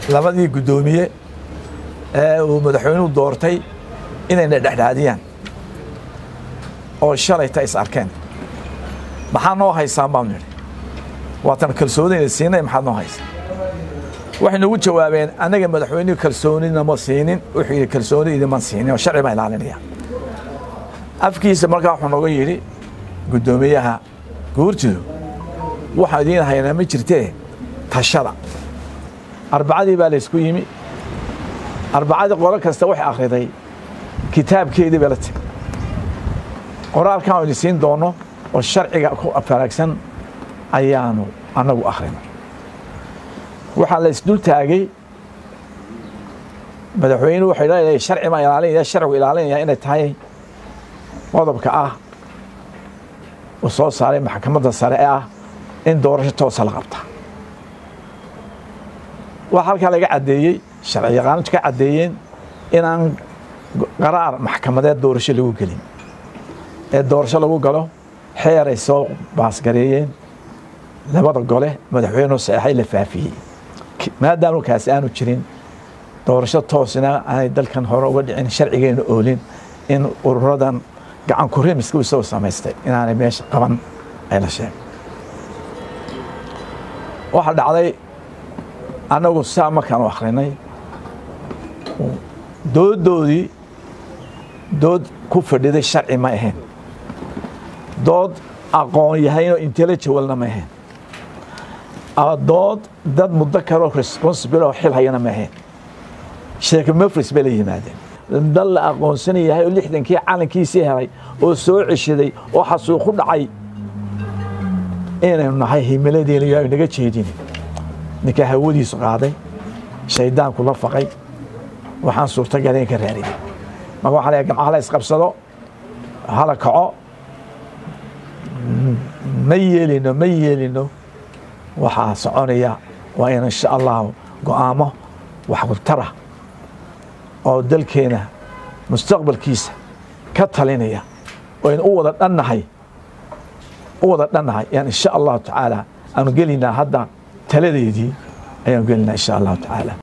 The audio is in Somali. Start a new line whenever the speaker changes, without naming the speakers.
labadii guddoomiye ee uu madaxweynuhu doortay inayna dhexdhaadiyaan oo shalayta is arkeen maxaa noo haysaan baanu nidhi waatan kalsoonina siinay maxaad noo haysaa waxay nagu jawaabeen annaga madaxweynuhu kalsoonina ma siinin wuxuu yidhi kalsooni idinman siinin oo sharci baan ilaalinaya afkiisa markaa wuxuu nooga yidhi guddoomiyaha guurtidu waxaan idiin haynaa ma jirtee tashada arbacadii baa laysku yimi arbacadii qolo kasta waxay akhriday kitaabkeedii bay la timi qoraalkan idin siin doono oo sharciga ku faraagsan ayaanu annagu akhrinay waxaa la isdul taagay madaxweynuhu waxay leedahay sharci baan ilaalinaya sharcigu ilaalinaya inay tahay qodobka ah uu soo saaray maxkamadda sare ee ah in doorasho toosa la qabta waxaa halkaa laga caddeeyey sharci yaqaantu ka caddeeyeen inaan qaraar maxkamadeed doorasho lagu gelin ee doorasho lagu galo xeer ay soo baasgareeyeen labada gole madaxweynuhu saxeexay la faafiyey maadaama kaasi aanu jirin doorasho toosina aanay dalkan hore uga dhicin sharcigeena oolin in ururadan gacan kurimiska isagoo samaystay inaanay meesha qaban ay la sheegay waxaa dhacday annagu saa markaanu akhrinay dooddoodii dood ku fadhiday sharci ma ahayn dood aqoon yahaynoo intellectualna ma ahayn dood dad muddo karoo responsible oo xil hayana ma ahayn sheeke mafris bay la yimaadeen dal la aqoonsan yahay oo lixdankii calankiisii helay oo soo ceshaday oo xasuuqu dhacay inaynu nahay himiladeena iyo naga jeedin ninkaa hawadiisu qaaday shaydaanku la faqay waxaan suurtagal in ka raariyay marka waxaa leeyahay gamcaha la isqabsado hala kaco ma yeelino ma yeelino waxaa soconaya waa in insha allahu go'aamo waxqurtara oo dalkeena mustaqbalkiisa ka talinaya oo aynu u wada dhannahay u wada dhannahay yaan insha allahu tacaala aanu gelinaa hadda taladeedii ayaanu gelinaa insha allahu tacaala